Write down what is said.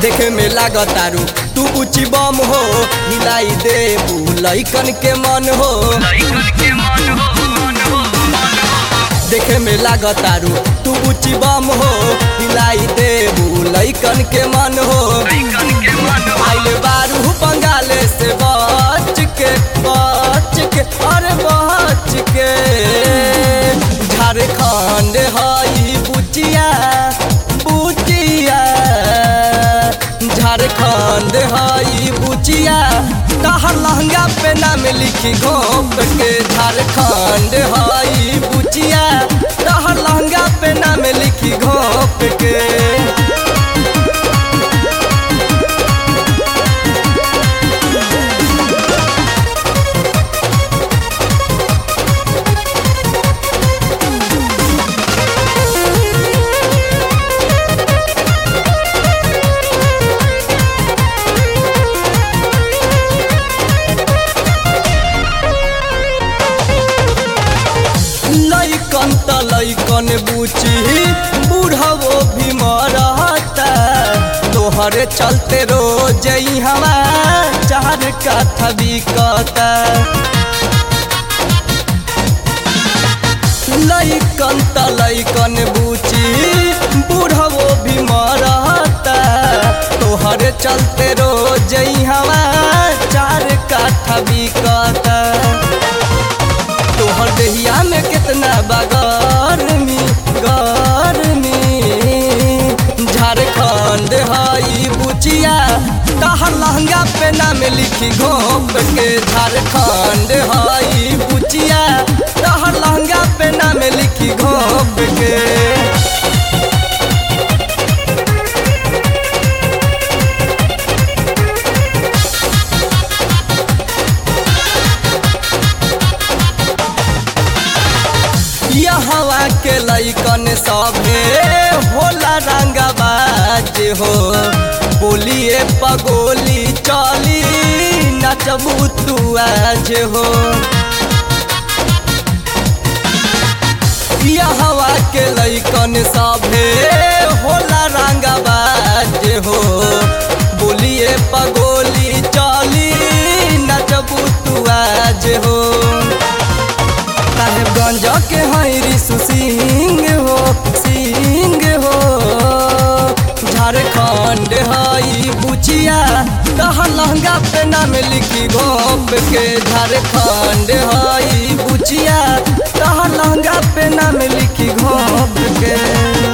देखे में लागतारू तू ऊंची बम हो हिलाई दे लइकन के मन हो देखे में लागतारू तू ऊंची बम हो हिलाई दे लइकन के मन हो आइल बारू बंगाले से बच के बच के अरे बच के झारखंड हई बुचिया बुचिया झारखंड हई बुचिया तहर लहंगा पे नाम लिखी घोप के झारखंड हई बुचिया तहर लहंगा पे नाम लिखी घोप के लैकन त लैकन बुची बूढ़वो भी मरता तोहरे चलते रोज हवा चार कथा बिकता लैकन त लैकन बुची बूढ़वो भी मरता तोहरे चलते रोज हवा चार कथा बिकता तोहर देहिया में कितना बगरमी गरमी झारखंड हई बुचिया तहर लहंगा पे नाम लिखी घोप के झारखंड हई बुचिया तहर लहंगा पे नाम लिखी घोप के हवा के लैकन सभे होला रंगबाज हो बोलिए पगोली चली नचबू तू आज हो हवा के लैकन सभे होला रंगबाज हो बोलिए पगोली चली नचबू तू आज हो साहेबगंज के हई ऋषु सिंह हो सिंह हो झारखंड हई बुचिया तहर लहंगा पे नाम लिखी घोप के झारखंड हई बुचिया तहर लहंगा पे नाम लिखी घोप के